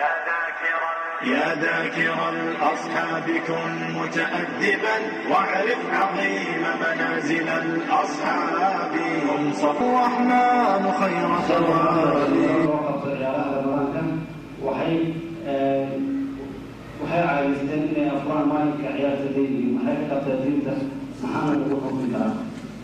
يا ذاكر الأصحاب كن متأدبا واعرف عظيم منازل الأصحاب هم صفو الرحمن خير ثواب waxay waxay caawisteen inay afuraan maalinka ciyaarta leeyihiin maxay ka qabtaa diinta maxaana lagu xukmi karaa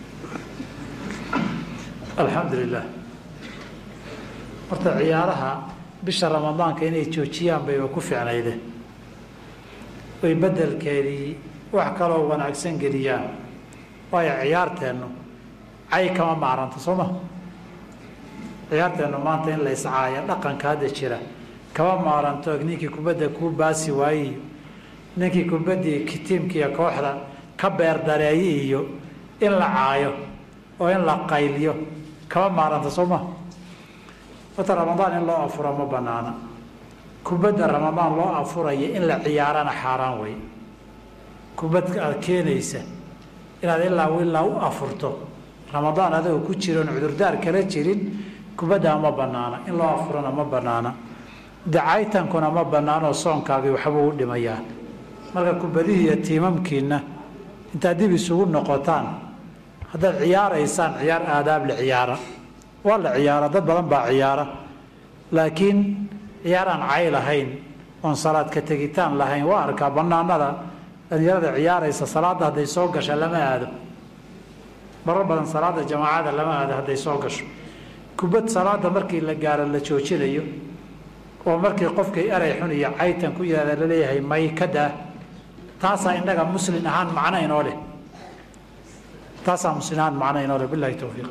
alxamdu lilah horta ciyaaraha bisha ramadaanka inay joojiyaan bayba ku fiicnayde way bedelkeedii wax kaloo wanaagsan geliyaan waayo ciyaarteennu cay kama maaranta soo ma ciyaarteennu maanta in la iscaaya dhaqanka hadda jira kama maaranto ninkii kubadda kuu baasi waaye ninkii kubaddii tiimkiiyo kooxda ka beerdareeye iyo in la caayo oo in la qayliyo kama maaranta soo ma horta ramadaan in loo afuro ma banaana kubadda ramadaan loo afuraya in la ciyaarana xaaraan wey kubadka aada keenaysa inaad ilaa ilaa u afurto ramadaan adagoo ku jiroon cudurdaar kala jirin kubaddaa ma banaana in loo afurana ma banaana dacaytankuna ma banaanoo soonkaagii waxbuu u dhimayaa marka kubadihii iyo tiimamkiina intaad dib isugu noqotaan haddaad ciyaaraysaan ciyaar aadaab la ciyaara waa la ciyaara dad badan baa ciyaara laakiin ciyaar aan cay lahayn oon salaad ka tegitaan lahayn waa arkaa banaanada dhalinyarada ciyaaraysa salaadda hadday soo gasha lama aado marar badan salaada jamaacada lama aado hadday soo gasho kubad salaada markii la gaaro la joojinayo oo markii qofkii eray xun iyo caytan ku yihahda laleeyahay may ka daa taasaa innaga muslin ahaan macno inoo leh taasaa muslin ahaan macno inoo leh bilahi towfiiq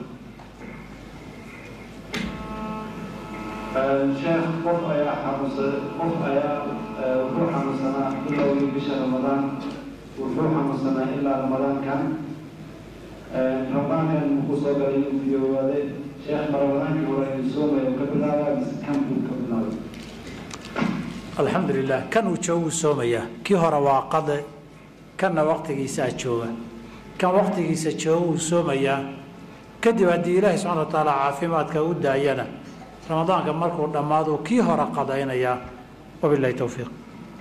sheekh qof ayaa xanuunsa qof ayaa wuxuu xanuunsanaa bilowgii bisha ramadaan wuxuu xanuunsanaa ilaa ramadaankan ramadaankan muxuu soo galay uu fiyowaaday sheekh ma ramadaankii hore inuu soomayo ka bilaabaa mise kan buu ka bilaabay alxamdu lilah kan uu jooguu soomayaa kii hore waa qade kanna waqtigiisaa jooga kan waqtigiisa jooga uu soomayaa kadib haddii ilaahi subxana wa tacaala caafimaadka u daayana ramadaanka markuu dhammaado kii hore qadaynayaa wabilahi towfiiq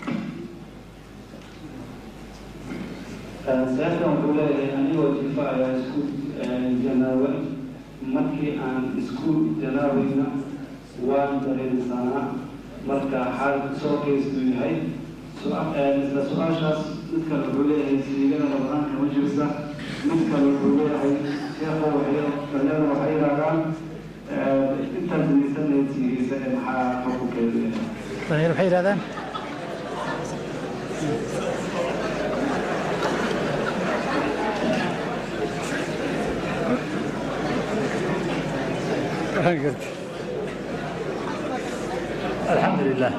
seefkan wuxuu leeyahay anigoo jifa ayaa isku janaaba markii aan isku janaabayna waan dareensanaa marka xaal soo keystuu yahay isla su-aashaas mid kale wuxuu leeyahay siigada ramadaanka ma jirsa mid kale wuxuu leeyahay sheekho waxay dhalinyarada waxay yidhahdaan intaad dinaysanayd siigaysanee maxaa xukunkeedu yahay dhalinyar maxay yidhahdaan alxamdu lilah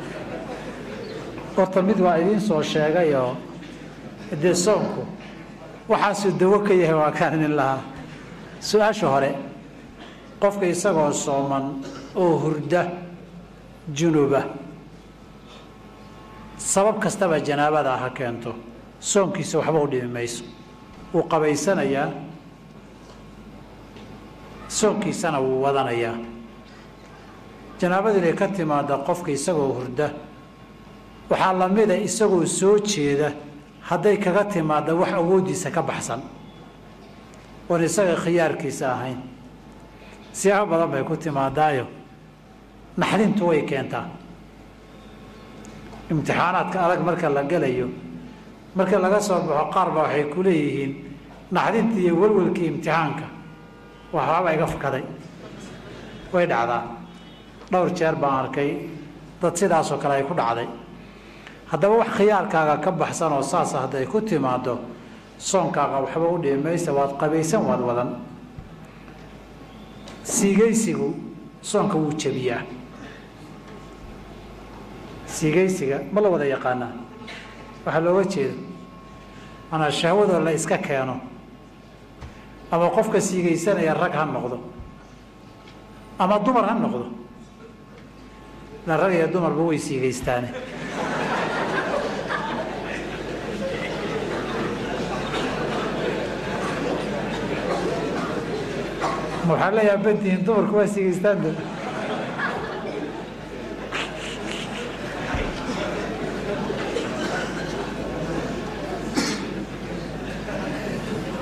horta mid waa idiin soo sheegayoo dee soonku waxaasuu dawo ka yahay waa kaan idin lahaa su-aasha hore qofka isagoo sooman oo hurda junuba sabab kastaba janaabada ha keento soonkiisa waxba u dhimi mayso wuu qabaysanayaa soonkiisana wuu wadanayaa janaabadu inay ka timaada qofka isagoo hurda waxaa lamida isagoo soo jeeda hadday kaga timaada wax awooddiisa ka baxsan oon isaga khiyaarkiisa ahayn siyaabo badan bay ku timaadaayo naxdintu way keentaa imtixaanaadka adag marka la gelayo marka laga soo baxo qaar baa waxay ku leeyihiin naxdintii iyo welwelkii imtixaanka waxbaaba iga fakaday way dhacdaa dhowr jeer baan arkay dad sidaasoo kale ay ku dhacday haddaba wax khiyaarkaaga ka baxsan oo saasa hadday ku timaado soonkaaga waxba u dhimi maysa waad qabaysan waad wadan siigaysigu soonka wuu jebiyaa siigaysiga ma la wada yaqaanaa waxaa looga jeeda manaa shahwadoo la iska keeno ama qofka siigaysanaya rag ha noqdo ama dumar ha noqdo la rag iyo dumarba way siigaystaane ma waxaa leeyaha badihin dumarku waa siigaystaan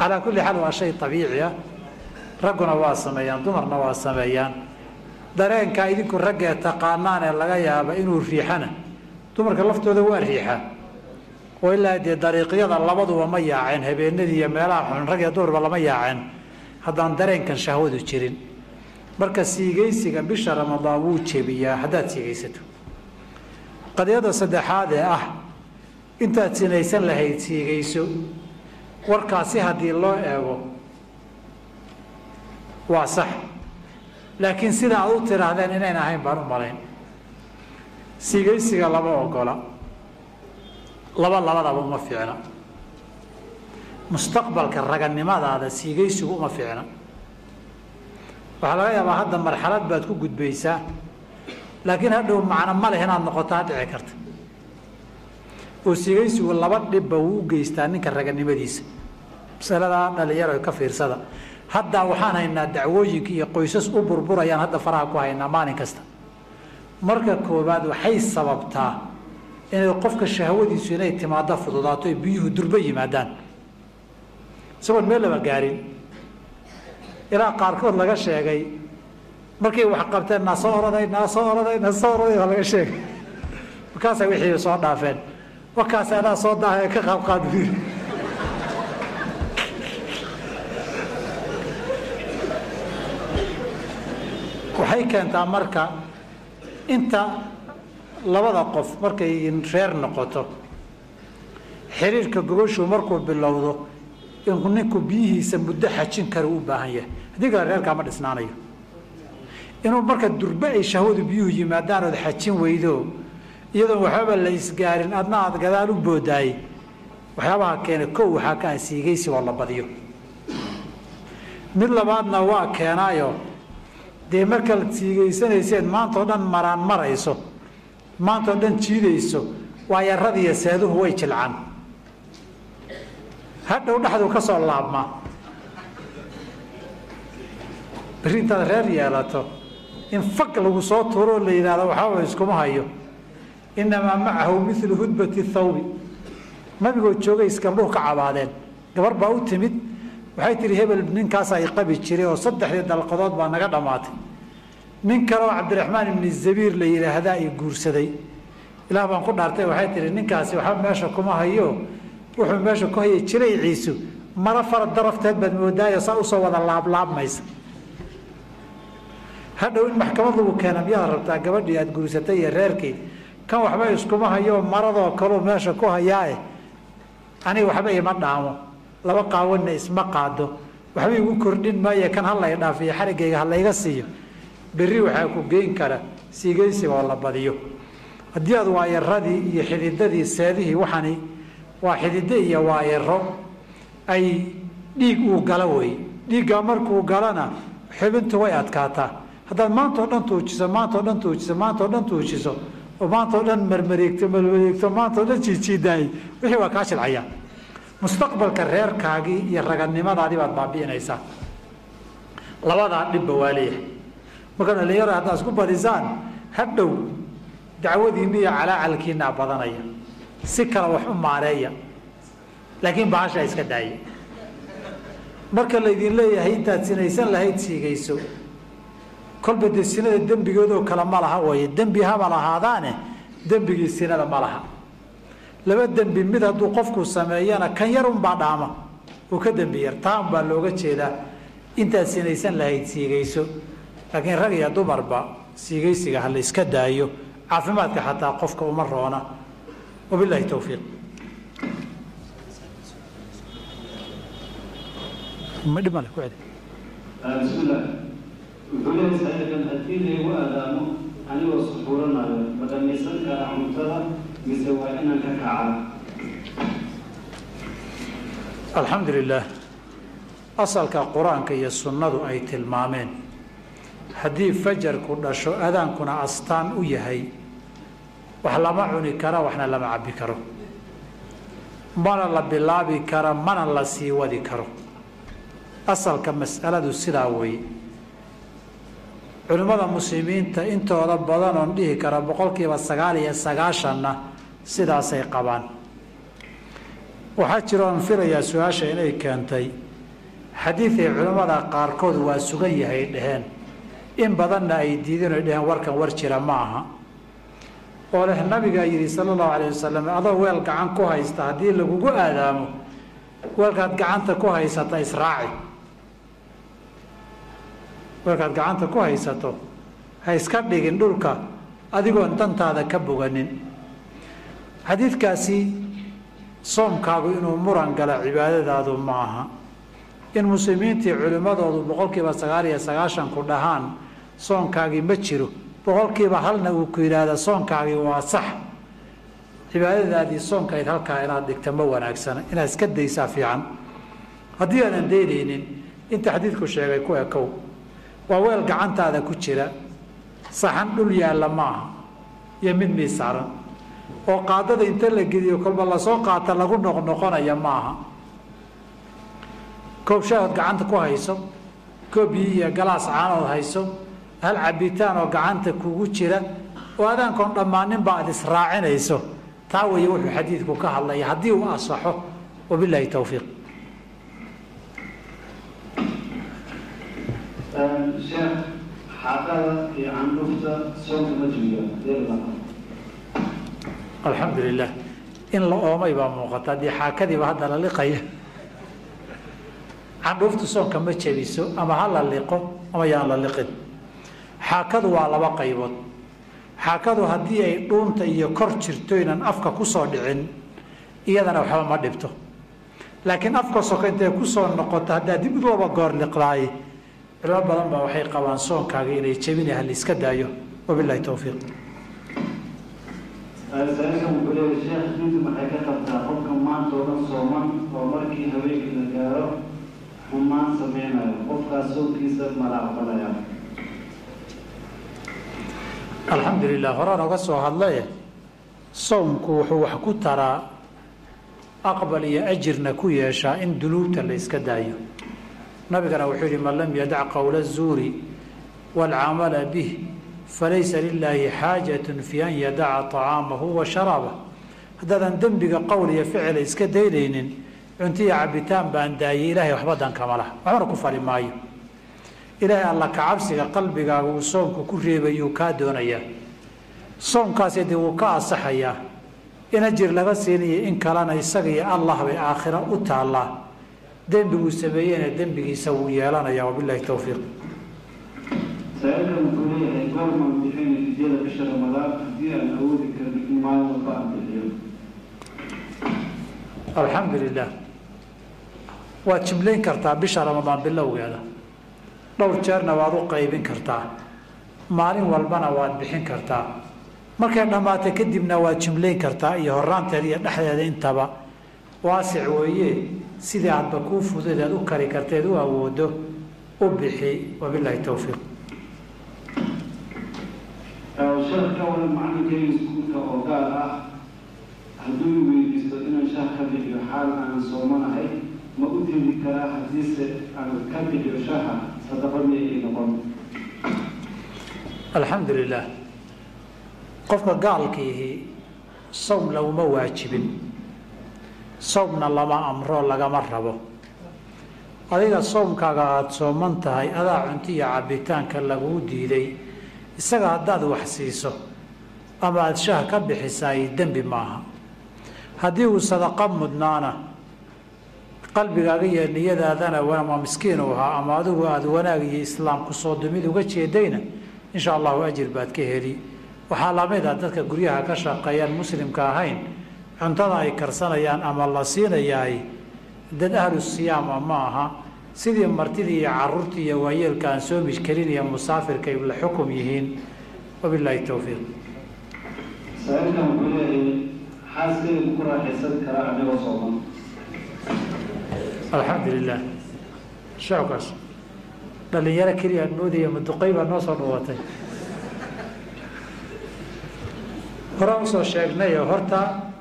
calaa kulli xaal waa shay abiici ah ragguna waa sameeyaan dumarna waa sameeyaan dareenka idinku raggee taqaanaan ee laga yaaba inuu riixana dumarka laftooda waa riixaa oo ilaa dee dariiqyada labaduba ma yaaceen habeenadii iyo meelaha xun rag iyo dumarba lama yaaceen haddaan dareenkan shahwadu jirin marka siigaysiga bisha ramadaan wuu jebiyaa haddaad siigaysato qadiyada saddexaad ee ah intaad sinaysan lahayd siigayso warkaasi haddii loo eego waa sax laakiin sida aad u tidhaahdeen inayn ahayn baan u malayn siigaysiga lama ogola laba labadaba uma fiicna mustaqbalka raganimadaada siigaysigu uma fiicna waxaa laga yaabaa hadda marxalad baad ku gudbaysaa laakiin hadhow macno ma leh inaad noqotaa dhici karta oo siigaysigu laba dhibba wuu u geystaa ninka raganimadiisa masaladaa dhalinyaro ka fiirsada hadda waxaan haynaa dacwooyinka iyo qoysas u burburayaan hadda faraha ku haynaa maalin kasta marka koowaad waxay sababtaa inay qofka shahwadiisu inay timaado fududaato ay biyuhu durbo yimaadaan isagoon meel laba gaarin ilaa qaarkood laga sheegay markay wax qabteen naa soo oroday naa soo oroday naa soo oroday baa laga sheegay markaasay wixii soo dhaafeen wakaas anaa soo daahay ka qaabqaad buuri waxay keentaa marka inta labada qof markay reer noqoto xiriirka gogoshu markuu bilowdo inu ninku biyihiisa muddo xajin kara u baahan yahay haddii kale reerkaa ma dhisnaanayo inuu marka durbe ay shahwadu biyuhu yimaadaan ood xajin weydo iyadoon waxbaba la isgaarin adna aad gadaal u boodaayey waxyaabaha keena kow waxaa ka ah siigaysi oo la badiyo mid labaadna waa keenaayo dee markaad siigaysanayseen maantao dhan maraan marayso maantao dhan jiidayso waayaradiiyo seeduhu way jilcaan hadhow dhexdu ka soo laabmaa berri intaad reer yeelato in fag lagu soo tuuroo la yidhahdo waxaaba iskuma hayo inamaa macahu milu hudbati thawbi nabigoo joogay isgabdhuhu ka cabaadeen gabar baa u timid waxay tihi hebel ninkaasaa i qabi jiray oo saddexdii dalqadood baa naga dhammaatay nin kale oo cabdiraxmaan ibni zabiir la yidhaahdaa i guursaday ilaah baan ku dhaartay waxay tihi ninkaasi waxba meesha kuma hayo wuxuu meesha ku hayay jirayciisu maro fara darafteed baad moodaayo saa usoo wada laablaabmaysa hadhow in maxkamad lagu keena miyaad rabtaa gabadhii aad guursatay iyo reerkii kan waxba iskuma hayo maradoo kaleu meesha ku hayaae aniga waxba ima dhaamo laba qaawanna isma qaado waxba igu kordhin maayo kan halay dhaafiyo xarigayga halayga siiyo berri waxaa ku geyn kara siigaysiga oo la badiyo haddii aad waayaradii iyo xididadii seedihii waxani waa xidido iyo waayaro ay dhiig uu galo wey dhiiggaa markuu galana xubintu way adkaataa haddaad maantao dhan tuujiso maantao dhan tuujiso maantao dhan tuujiso oo maantao dhan marmareegto marmareegto maantao dhan jiijiidaayey wixii waa kaa shilcaya mustaqbalka reerkaagii iyo raganimadaadii baad baabi'inaysaa labadaa dhibba waa leeyahay marka dhalinyaro haddaad isku badisaan hadhow dacwadiinna iyo calaacalkiinaa badanaya si kale wax u maareeya laakiin bahashaa iska daaya marka laydin leeyahay intaad sinaysan lahayd siigayso kolba dee sinada dembigoodoo kale ma laha waye dembi haba lahaadaane dembigii sinada ma laha laba dembi mid hadduu qofku sameeyana kan yar unbaa dhaama uu ka dembi yar taa unbaa looga jeedaa intaad sinaysan lahayd siigayso laakiin rag iyo dumarba siigaysiga ha la iska daayo caafimaadka xataa qofka uma roona wabilaahi towfiiq dhimale ku celi bismillah wuxuu leeyahay saaikan haddii laygu aadaamo anigoo suxuuranayo ma dhamaysan karaa cuntada mise waa inaan ka kacaa alxamdu lilaah asalka qur-aanka iyo sunnadu ay tilmaameen haddii fajarku dhasho adaankuna astaan u yahay wax lama cuni karo waxna lama cabbi karo mana la bilaabi karo mana la sii wadi karo asalka mas'aladu sidaa weeye culimmada muslimiinta intooda badan oon dhihi kara boqolkiiba sagaal iyo sagaashanna sidaasay qabaan waxaa jiro oon filayaa su-aasha inay keentay xadiiday culimmada qaarkood waa sugan yahay dhaheen in badanna ay diideen oy dhaheen warkan war jira ma aha oo leh nabigaa yidhi sala allahu alayh wasalam adoo weel gacan ku haysta haddii lagugu aadaamo weelkaad gacanta ku haysata israaci weelkaad gacanta ku haysato ha iska dhigin dhulka adigoon dantaada ka boganin xadiidkaasi soomkaagu inuu muran gala cibaadadaadu ma aha in muslimiintii culimmadoodu boqolkiiba sagaal iyo sagaashanku dhahaan soonkaagii ma jiro boqolkiiba halna uu ku yidhaahda soonkaagii waa sax cibaadadaadii soonkayd halkaa inaad dhigta ma wanaagsana inaad iska daysaa fiican haddii aanan daynaynin inta xadiidku sheegay ku ekow waa weel gacantaada ku jira saxan dhul yaalla ma aha iyo mid miisaaran oo qaadada inta la geliyo kolba lasoo qaata lagu noqnoqonaya ma aha koob shaahood gacanta ku hayso koob biyo iyo galaas caanood hayso hal cabitaan oo gacanta kugu jira oo adaankoon dhammaaninba aada israacinayso taa weeye wuxuu xadiidku ka hadlaya haddii uu asaxo wabilaahi towfiiq sheekh xaaqada iyo candhufta soonka ma jooga deelaa alxamdu lilah in la oomay baa muuqata haddii xaakadiiba hadda la liqaya candhuuftu soonka ma jebiso ama ha la liqo ama yaan la liqin xaakadu waa laba qaybood xaakadu haddii ay dhuunta iyo kor jirto inaan afka kusoo dhicin iyadana waxba ma dhibto laakiin afka soka intay kusoo noqoto haddaad dib laba goor liqdaay culimo badan baa waxay qabaan soonkaaga inay jebina halaiska daayo wabilahi towfiiq saailkan wuxuu leeyahay sheekh diintu maxay ka qabtaa qofka maanta oo dhan sooman oo markii haweenkii la gaaro xumaan sameynayo qofkaas soonkiisa mala aqbalaya alxamdu lilah horaan oga soo hadlaye soomku wuxuu wax ku taraa aqbal iyo ajirna ku yeeshaa in dunuubta la iska daayo nabigana wuxuu yihi man lam yadac qowla الzuuri wاlcamala bih falaysa lilaahi xaajat fi an yadaca طacaamahu wa sharaabah haddaadan dembiga qowl iyo ficila iska daynaynin cuntiya cabitaan baan daayay ilahay waxba dankama lah waxbana ku fali maayo ilaahay alla kacabsiga qalbigaaga uu soomku ku reebayuu kaa doonayaa soomkaasi dee wuu ka asaxayaa in ajir laga siinayo in kalena isaga iyo allah bay aakhira u taallaa dembiguu sameeyeyna dembigiisa wuu yeelanayaa wabilahi towfiiq saailkan wuxuu leeyahay goormaan bixinay fidyada bisha ramadaan haddii aan awoodi karin in maalin walba aan bixiyo alxamdu lilah waad jimlayn kartaa bisha ramadaan bilowgeeda dhowr jeerna waad u qaybin kartaa maalin walbana waad bixin kartaa markay dhammaata kadibna waad jimlayn kartaa iyo horaanteeda iyo dhexdeeda intaba waasic weeye sidii aadba kuu fudud aad u kari karteed u awoodo u bixi wabilaahi towfiiq sheekh ka waran macalinkeyga iskuulka oo gaar ah hadduu i weydiisto inaan shaah ka bixiyo xaal aanan soomanahay ma u tegi karaa haddiise aan ka bixiyo shaha sadaqa miyay ii noqon alxamdu lilah qofka gaalkiihi sawm laguma waajibin sawmna lama amro lagama rabo adiga soomkaaga aada sooman tahay adaa cunto iyo cabitaanka laguu diiday isaga haddaad wax siiso ama aada shaah ka bixisaay dembi maaha haddii uu sadaqa mudnaana qalbigaaga iyo niyadaadana waa miskiin uu ahaa ama adigu aada wanaag iyo islaam kusoo dumid uga jeedayna insha allahu ajir baad ka heli waxaa lamid ah dadka guryaha ka shaqeeyaan muslimka ahayn cuntada ay karsanayaan ama la siinayaay dad ahlu siyaama ma aha sidii martidii iyo caruurtii iyo waayeelka aan soomi karin iyo musaafirka ay la xukum yihiin wabilaahi towfiiq saailkan wuxuu leeyahay xaaskeyga ku raaxaysan karaa anigoo sooman alxamdu lilah shacabkaas dhalinyaro keliya aan moodaya maduqay baa noo soo dhawaatay horaan usoo sheegnayo horta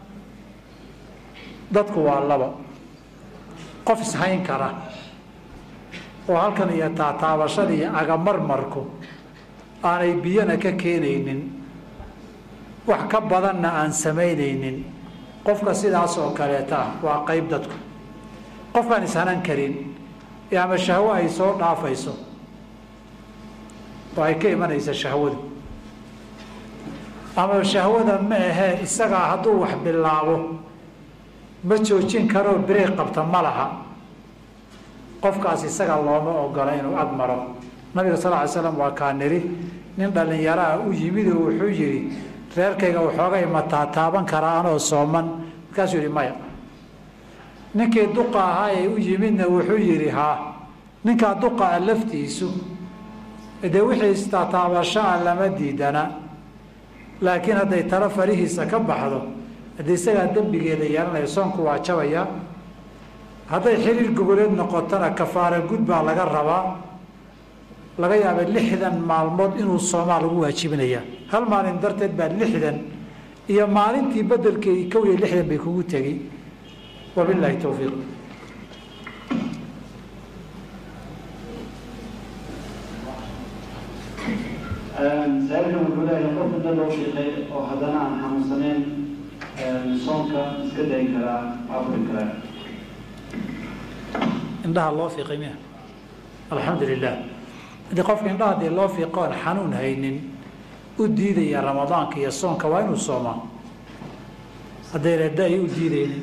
dadku waa laba qof ishayn kara oo halkan iyo taataabashada iyo agamarmarku aanay biyana ka keenaynin wax ka badanna aan samaynaynin qofka sidaas oo kaleeta ah waa qayb dadku qofkaan ishanan karin ee ama shahwo ay soo dhaafayso oo ay ka imanaysa shahwadu ama shahwada ma ahee isagaa hadduu wax bilaabo ma joojin karoo bireeg qabta ma laha qofkaas isaga looma ogola inuu ag maro nabiga sal ly slam waa kaa niri nin dhallinyaraha u yimid oo wuxuu yidhi reerkayga waxoogay mataa taaban karaa anoo sooman markaasuu yihi maya ninkii duqa ahaa ee u yimidna wuxuu yidhi haa ninkaa duqaa laftiisu dee wixii istaataabashaa lama diidana laakiin hadday talo farihiisa ka baxdo haddii isagaa dembigeeda yeelanaya soonku waa jabaya hadday xiriir gogoleed noqotona kafaara gud baa laga rabaa laga yaaba lixdan maalmood inuu soomaa lagu waajibinaya hal maalin darteed baa lixdan iyo maalintii bedelkeedii kow iyo lixdan bay kugu tegi wabilaahi towfiiq saailkan wuxuu leeyahay qofka dad loo shiiqay oo haddana aan xanuunsaneyn soonka iska dayi karaa afuri karaa indhaha loo fiiqay miya alxamdu lilah haddii qofka indhaha dee loo fiiqo oon xanuun haynin u diidaya ramadaanka iyo soonka waa inuu soomaa haddayna da-i u diidaynin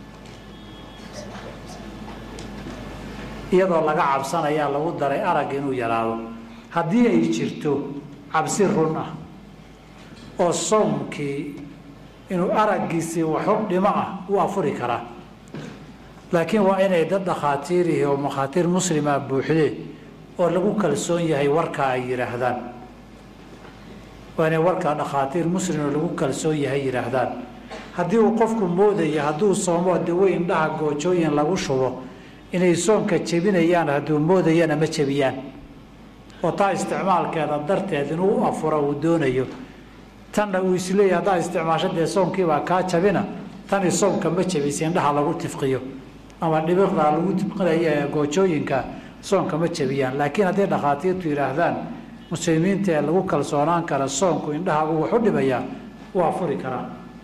iyadoo laga cabsanayaa lagu daray arag inuu yaraado haddii ay jirto cabsi run ah oo soomkii inuu araggiisii waxu dhimo ah u afuri karaa laakiin waa inay dad dhakhaatiirihi oo makhaatiir muslima buuxdee oo lagu kalsoon yahay warkaa ay yidhaahdaan waa inay warkaa dhakhaatiir muslim oo lagu kalsoon yahay yidhaahdaan haddii uu qofku moodaya hadduu soomo dawe indhaha goojooyin lagu shubo inay soonka jebinayaan hadduu moodayana ma jebiyaan oo taa isticmaalkeeda darteed inuu u afuro uu doonayo tanna uu isleeyahy haddaa isticmaasho dee soonkiibaa kaa jabina tani soonka ma jebisa indhaha lagu tifqiyo ama dhibiqda lagu tifqinayo ee goojooyinka soonka ma jebiyaan laakiin hadday dhakhaatiirtu yidhaahdaan muslimiinta ee lagu kalsoonaan kara soonku indhahagu wax u dhimayaa wuu afuri karaa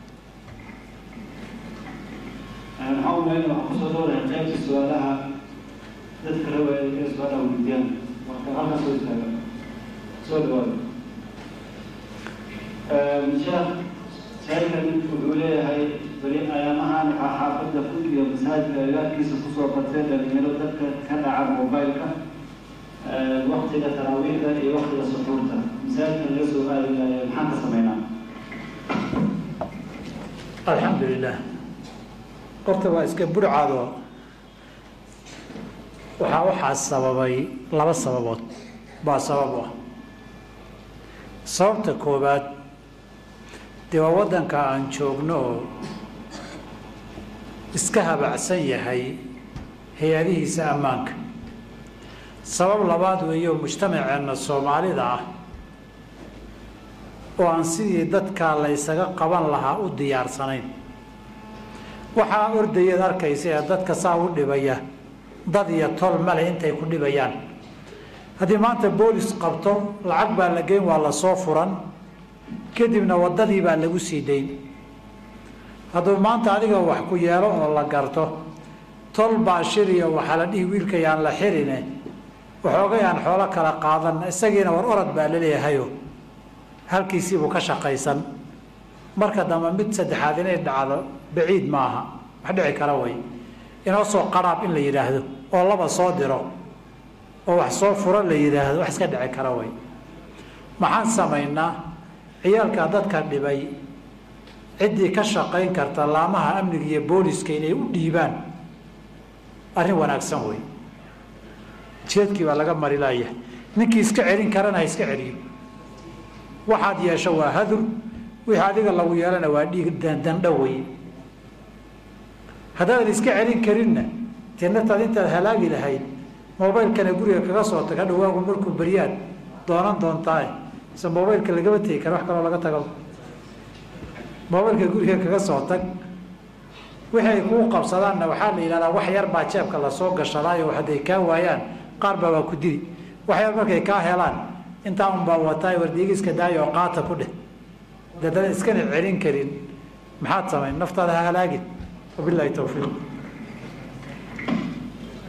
maxaa umayn waxaan kusoo dhowrahay qaybta su-aalaha dadka rawaaya ee su-aalaha weydiiyaan marka halkan soo istaaga soo dhawaada sheekh saaikan wuxuu leeyahay beri ayaamahan waxaa xaafadda fud iyo masaajidka agaarkiisa kusoo batay dhalinyaro dadka ka dhaca mobileka waktiga taraawiixda iyo waktiga suxuurta masaajidka laga soo aadilaya maxaan ka sameynaa alxamdu lilah horta waa iska burcado waxaa waxaa sababay laba sababood baa sabab u ah sababta koowaad dee waa waddanka aan joogno oo iska habacsan yahay hay-adihiisa ammaanka sabab labaad weeyo mujtamaceenna soomaalida ah oo aan sidii dadkaa la ysaga qaban lahaa u diyaarsanayn waxaa ordayaed arkaysa ee dadka saa u dhibaya dad iyo tol male intay ku dhibayaan haddii maanta boolis qabto lacag baa la geyn waa lasoo furan kadibna waddadii baa lagu sii dayn hadduu maanta adiga wax ku yeelo oo la garto tol baa shiriya waxaa la dhihi wiilkayaan la xirine waxoogay aan xoolo kala qaadan isagiina war orod baa laleeyahayo halkiisiibuu ka shaqaysan marka dambe mid saddexaad inay dhacdo baciid maaha wax dhici kara way inoo soo qaraab in la yidhaahdo oo laba soo diro oo wax soo furo la yidhaahdo wax iska dhici kara way maxaan samaynaa ciyaalkaa dadka dhibay ciddii ka shaqayn karta laamaha amniga iyo booliska inay u dhiibaan arrin wanaagsan wey jeedkii baa laga mari laaya ninkii iska celin karana ha iska celiyo waxaad yeesho waa hadur wixii adiga lagu yeelana waa dhiig dandandho wey haddaadan iska celin karinna dee naftaad intaad halaagi lahayd mobaylkana guriga kaga soo tag hadha waagu markuu baryaad doonan doontaa mise mobaylka lagama tegi kara wax kaloo laga tago mobaylka guriga kaga soo tag wixii ay kuu qabsadaanna waxaa la yidhahdaa wax yar baa jeebka lasoo gashadaayo hadday kaa waayaan qaar baa waa ku dili wax yar markay kaa helaan intaa un baa wataay wardiigiska daayo oo qaata ku dheh dadaan iskana celin karin maxaad samayn naftaada ha halaagin wabilaahi towfiiq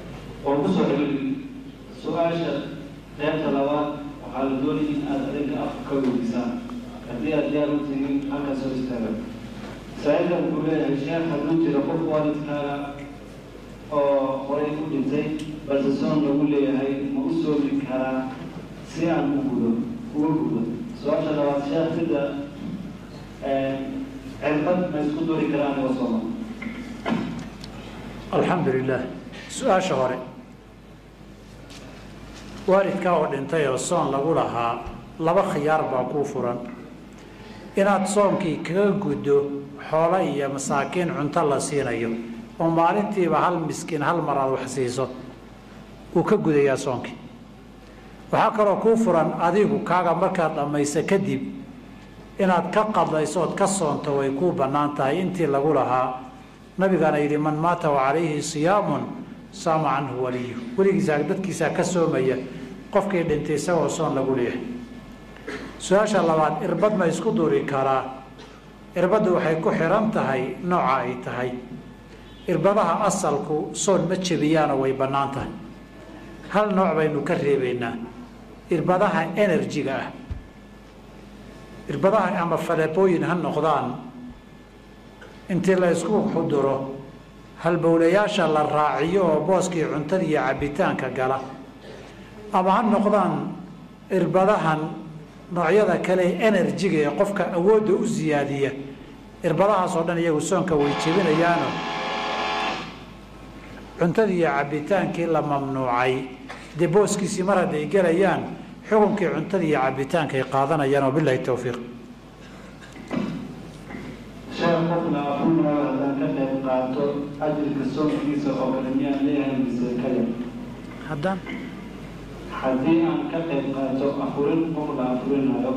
oo kusoo celin su-aasha qeybta labaad waxaa la doonaya in aada adinka afka ka weydiisaan haddii aad diyaar u tihiin halkaas soo istaaga saa-ilkan wuxuu leeyahay sheekh hadduu jiro qof waalidkaaga oo horay u dhintay balse soon lagu leeyahay ma u soomi karaa si aan u gudo uga gudo su-aasha labaad sheekh sida cirbad ma isku duri karaa anigoo sooma alxamdu lilah su-aasha hore waalidkaa oo dhintay oo soon lagu lahaa laba khiyaar baa kuu furan inaad soonkii kaga guddo xoolo iyo masaakiin cunto la siinayo oo maalintiiba hal miskiin hal mar aad wax siiso wuu ka gudayaa soonkii waxaa kaloo kuu furan adigu kaaga markaad dhammayso kadib inaad ka qadlayso ood ka soonto way kuu bannaan tahay intii lagu lahaa nabigaana yidhi man maata wa calayhi siyaamun saama canhu waliyu weligiisaa dadkiisaa ka soomaya qofkii dhintay isagoo soon lagu leeyahay su-aasha labaad irbad ma isku duri karaa irbaddu waxay ku xihan tahay nooca ay tahay irbadaha asalku soon ma jebiyaano way bannaan tahay hal nooc baynu ka reebaynaa irbadaha enerjiga ah irbadaha ama faleebooyin ha noqdaan intii la isku xuduro halbowlayaasha la raaciyo oo booskii cuntada iyo cabbitaanka gala ama ha noqdaan irbadahan noocyada kale ee enerjiga ee qofka awoodda u siyaadiya irbadahaas oo dhan iyagu soonka way jebinayaano cuntadii iyo cabbitaankii la mamnuucay dee booskiisii mar hadday gelayaan xukunkii cuntadii iyo cabbitaanka ay qaadanayaan wabilahi towfiiq sheekh qofna afurnayo haddaan ka qayb qaato ajirka soonkiisa oo kale miyaan leeyahay mise kale haddaan haddii aan ka qayb qaato afurin qof la afurinayo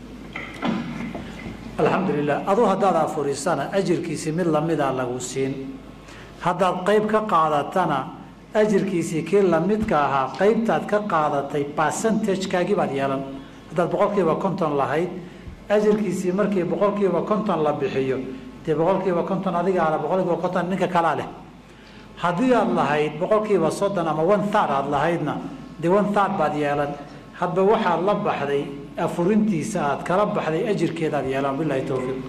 alxamdu lilah aduu haddaad afurisana ajirkiisii mid lamidaa lagu siin haddaad qayb ka qaadatana ajirkiisii kii lamidka ahaa qaybtaad ka qaadatay percentagekaagii baad yeelan haddaad boqolkiiba konton lahayd ajirkiisii markii boqolkiiba konton la bixiyo dee boqolkiiba konton adigaana boqolkiiba konton ninka kalaa leh haddii aad lahayd boqolkiiba soddon ama one third aad lahaydna dee one third baad yeelan hadba waxaad la baxday afurintiisa aad kala baxday ajirkeedaad yeelan bilahi towfiiq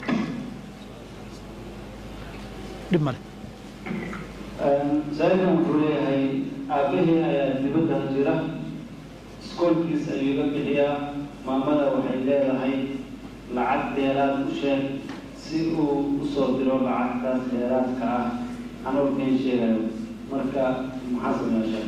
dhib male saa-ilkan wuxuu leeyahay aabahii ayaa dibadda jira iskoolkiis ayuu la bixiyaa maamada waxay leedahay lacag dheeraad u sheeg si uu usoo diro lacagtaas dheeraadka ah anoo keen sheegayo marka maxaa sameeya sheekh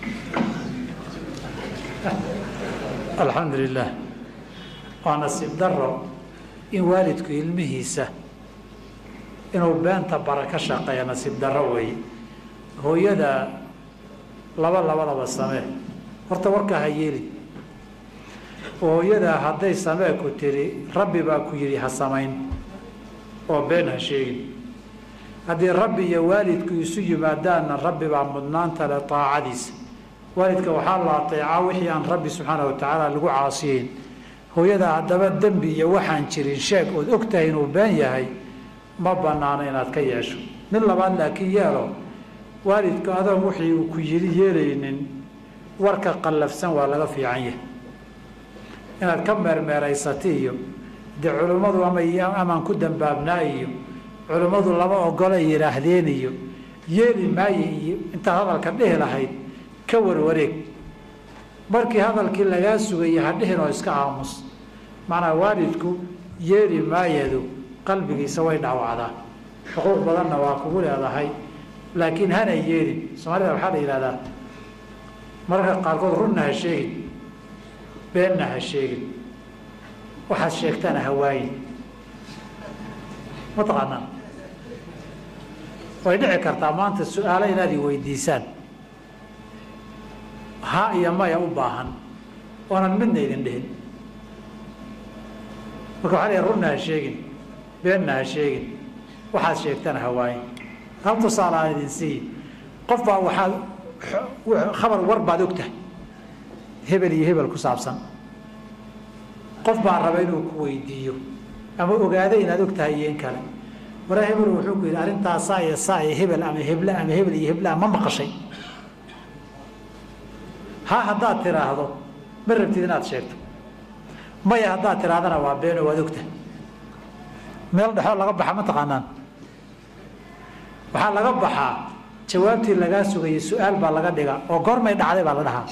alxamdu lilah waa nasiib daro in waalidku ilmihiisa inuu beenta bara ka shaqeeya nasiib daro weeye hooyada laba labadaba samee horta warkaa ha yeeli hooyada hadday samee ku tiri rabbi baa ku yidhi ha samayn oo been ha sheegin haddii rabbi iyo waalidku isu yimaadaanna rabbi baa mudnaanta le taacadiisa waalidka waxaa la ateecaa wixii aan rabbi subxaana wa tacaala lagu caasiyeyn hooyada haddaba dembi iyo waxaan jirin sheeg ood og tahay inuu been yahay ma banaano inaad ka yeesho mid labaad laakiin yeelo waalidku adoon wixii uu ku yidhi yeelaynin warka qallafsan waa laga fiican yahay inaad ka meermeeraysata iyo dee culimmadu ama amaan ku dambaabnaa iyo culimmadu lama ogolay yidhaahdeen iyo yeeli maaye iyo intaad hadalka dhihi lahayd ka warwareeg markii hadalkii lagaa sugaya ha dhihin oo iska aamus macnaa waalidku yeeli maayadu qalbigiisa way dhaawacdaa xuquuq badanna waa kugu leedahay laakiin hana yeelin soomaalida waxaa la yidhahdaa mararka qaarkood runna ha sheegin beenna ha sheegin waxaad sheegtana ha waayin mataqaanaa way dhici kartaa maanta su-aalo inaad i weydiisaan ha iyo maya u baahan oonan midna idin dhihin marka waxaa la runna ha sheegin beenna ha sheegin waxaad sheegtana ha waayin hal tusaale aan idin siiyi qof baa waxaad khabar war baad og tahay hebel iyo hebel ku saabsan qof baa raba inuu ku weydiiyo ama ogaada inaad og tahay iyo in kale mara hebel wuxuu ku yidhi arrintaas saa iyo saa iyo hebel ama heble ama hebel iyo heblea ma maqashay ha haddaad tiraahdo ma rabtid inaad sheegto maya haddaad tirahdana waa beeno waad ogta meel dhexoo laga baxa ma taqaanaan waxaa laga baxaa jawaabtii lagaa sugayay su-aal baa laga dhigaa oo goormay dhacday baa la dhahaa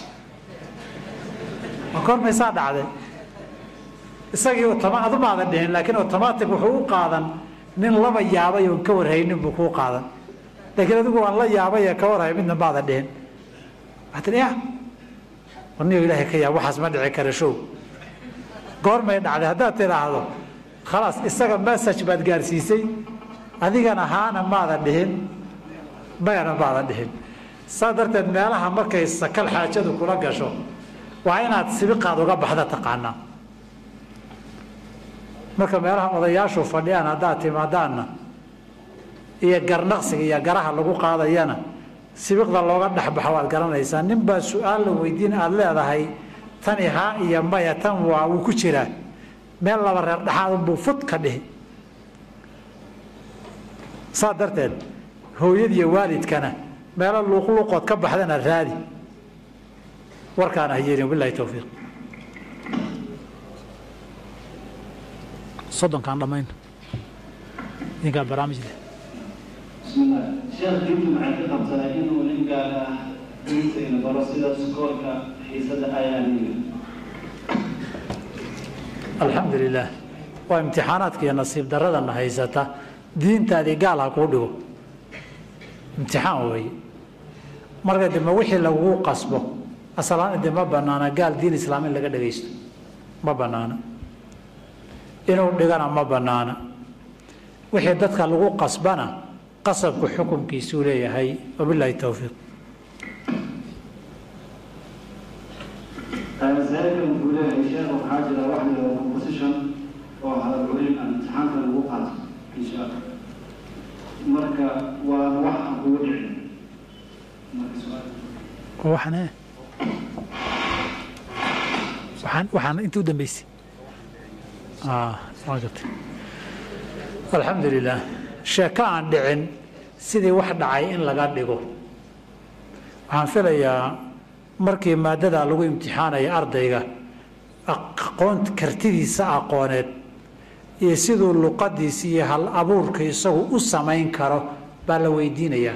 oo goormay saa dhacday isagii adumaadan dhihin laakiin automatic wuxuu u qaadan nin laba yaabay oon ka warhaynin buu kuu qaadan laakiin adigu waan la yaabay ee ka warhay midna maadan dhihin waxaa tii ya warniyo ilaahay ka yaab waxaas ma dhici kara show goormay dhacday haddaad tidhaahdo khalaas isaga message baad gaarsiisay adigana haana maadan dhihin mayana maadan dhihin saa darteed meelaha markay sakal xaajadu kula gasho waa inaad sibiqaad uga baxda taqaanaa marka meelaha odayaashu fadhiyaan haddaad timaadaanna iyo garnaqsiga iyo garaha lagu qaadayana sibiqda looga dhexbaxo waad garanaysaa nin baa su-aal la weydiin aada leedahay tani haa iyo maya tan waa wuu ku jiraa meel laba reer dhexaad unbuu fud ka dhihi saa darteed hooyadiiyo waalidkana meelo luuqluuqood ka baxdana raadi warkaana hayeelin bilahi towfiiq soddonkaan dhammayn idinkaa barnaamij leh bismillah sheekh diintu maxay ka qabtaa inuu nin gaar ah diintayna baro sida skoolka xiisada ayaaniga alxamdu lilaah waa imtixaanaadka iyo nasiib daradana haysata diintaadii gaal ha kuu dhigo imtixaan weeye marka dambe wixii lagugu qasbo asalaan de ma banaana gaal diin islaam in laga dhagaysto ma banaana inuu dhigana ma banaana wixii dadka lagu qasbana qasabku xukunkiisuu leeyahay wabilaahi towfiiq zaaka wuxuu leeyahay sheekh waxaa jira wax la composition oo hadalculin aan imtixaanka lagu qaato insha allah marka waa wax aan kugu dhicin marka su-aal waxaan e waxaan waxaan inta u dambeysay waa gartay alxamdu lilah sheeko aan dhicin sidii wax dhacay in laga dhigo waxaan filayaa markii maadada lagu imtixaanaya ardayga aqoon kartidiisa aqooneed iyo siduu luqadiisa iyo hal abuurka isagu u samayn karo baa la weydiinayaa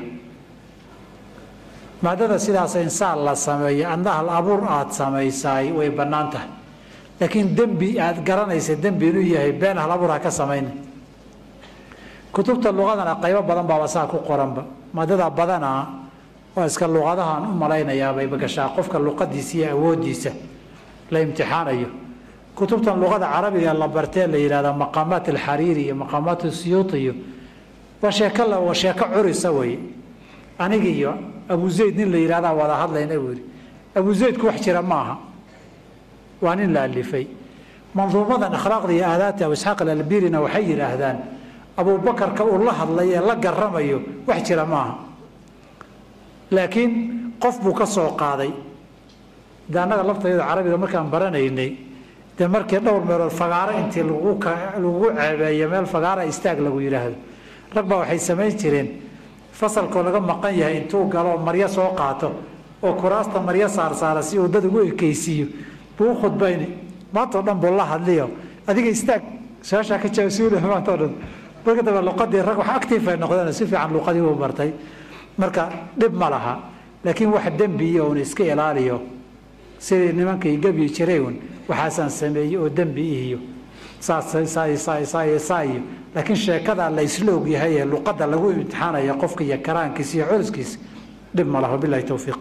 maadada sidaas insaan la sameeyo adna hal abuur aada samaysaay way bannaan tahay laakiin dembi aada garanaysa dembi inuu yahay been hal abuur ha ka samayna kutubta luqadana qaybo badan baaba saa ku qoranba maadada badanaa waa iska luqadahaan u malaynayaabay gashaa qofka luqadiisa iyo awoodiisa la imtixaanayo kutubtan luqada carabiga la bartee la yihahda maqaamaat alxariiri iyo maqaamaat siyuuti iyo waa sheeko waa sheeko curisa weye aniga iyo abu zayd nin la yihahdaa wada hadlayna buu yihi abu zaydku wax jira maaha waa nin la alifay manduumadan akhlaaqda iyo aadaabta abu isxaaq alalbirina waxay yidhaahdaan abuubakarka uu la hadlay ee la garamayo wax jira maaha laakiin qof buu ka soo qaaday de annaga laftayada carabiga markaan baranaynay dee markii dhowr meelood fagaaro intii lagu lagugu ceebeeyo meel fagaara istaag lagu yidhaahdo rag baa waxay samayn jireen fasalkoo laga maqan yahay intuu galo maryo soo qaato oo kuraasta maryo saarsaara si uu dad ugu ekeysiiyo buu u khudbayni maantao dhan buu la hadliyo adiga istaag su-aashaa ka jaasuula maantao dhan marka dambe luqadii rag wax active ay noqdeen si fiican luqadii uu bartay marka dhib ma laha laakiin wax dembiiyo uun iska ilaaliyo sidii nimankay gebyi jireen waxaasaan sameeyey oo dembi ihiyo saasaayo laakiin sheekada la isla ogyahay ee luqadda lagu imtixaanaya qofka iyo karaankiisa iyo culuskiisa dhib ma laha bilahi towfiiq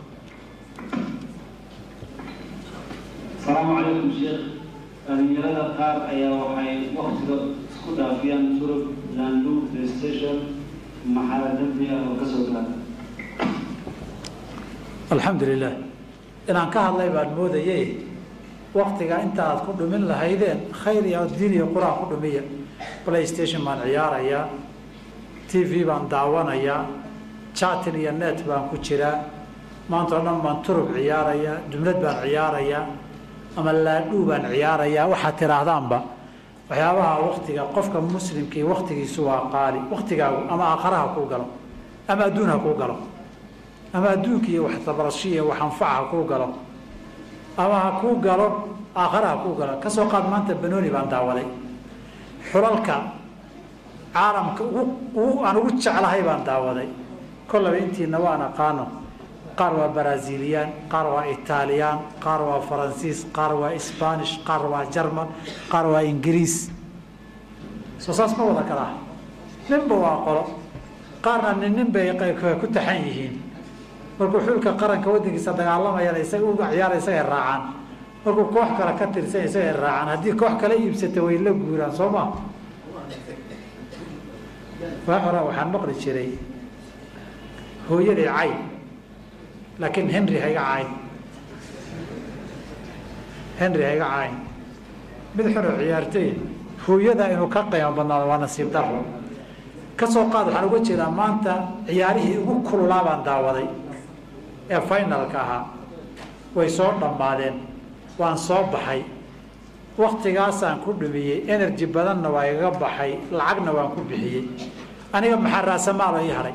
asalaamu calaykum sheekh dhalinyarada qaar ayaa waxay waktiga isku dhaafiyaan turub landu playstation maxaa dembi ah oo kasoo gaara alxamdu lilah inaan ka hadlay baan moodaye waktiga inta aad ku dhumin lahaydeen khayr iyo diin iyo qur-aan ku dhumiya playstation baan ciyaarayaa t v baan daawanayaa chatin iyo net baan ku jiraa maanta o dhan baan turub ciyaarayaa jumlad baan ciyaarayaa ama laadhuu baan ciyaarayaa waxaad tiraahdaanba waxyaabaha waktiga qofka muslimkii waktigiisu waa qaali waktigaagu ama aakharaha kuu galo ama adduun ha kuu galo ama adduunka iyo wax tabarasho iyo wax anfaca ha kuu galo ama ha kuu galo aakhare ha kuu galo kasoo qaad maanta banooni baan daawaday xulalka caalamka ugu aan ugu jeclahay baan daawaday kollaba intiina waan aqaano qaar waa braziliyaan qaar waa itaaliyaan qaar waa faransiis qaar waa sbanish qaar waa jarman qaar waa ingiriis soo saas ma wada kalaa ninba waa qolo qaarna nin nin bay ku taxan yihiin markuu xulka qaranka wadankiisa dagaalamayana isaga uga ciyaara isagay raacaan markuu koox kale ka tirsan isagay raacaan haddii koox kale iibsata way la guuraan soo ma waa horaa waxaan maqli jiray hooyaday cayn laakiin henry hayga cayn henry hayga cayn mid xunoo ciyaartay hooyada inuu ka qiimo badnaado waa nasiib daro kasoo qaad waxaan uga jeedaa maanta ciyaarihii ugu kululaa baan daawaday ee finalka ahaa way soo dhammaadeen waan soo baxay waktigaasaan ku dhumiyey energy badanna waa igaga baxay lacagna waan ku bixiyey aniga maxaa raasamaalo ii haray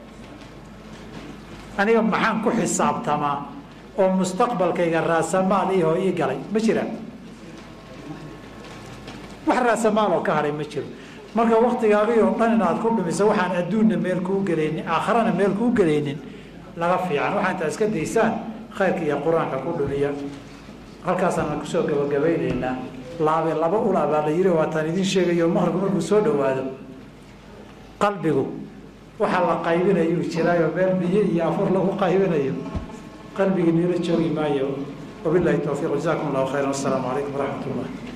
aniga maxaan ku xisaabtamaa oo mustaqbalkayga raasamaal ihoo ii galay ma jiraan wax raasamaaloo ka haray ma jiro marka waktigaagii oo dhan inaad ku dhumiso waxaan adduunna meel kuu gelaynin aakharana meel kuu gelaynin laga fiican waxaa intaa iska daysaan khayrka iyo qur-aanka ku dhumiya halkaasaan kusoo gabagabaynaynaa laabe laba ula baa la yiri waataan idin sheegayo maqribku markuu soo dhawaado qalbigu waxaa la qaybinayuu jiraayo meel biyo iyo afur lagu qaybinayo qalbigii niila joogi maayo wabilahi towfiiq jazakum allahu khayran wasalaamu calaykum waraxmat ullah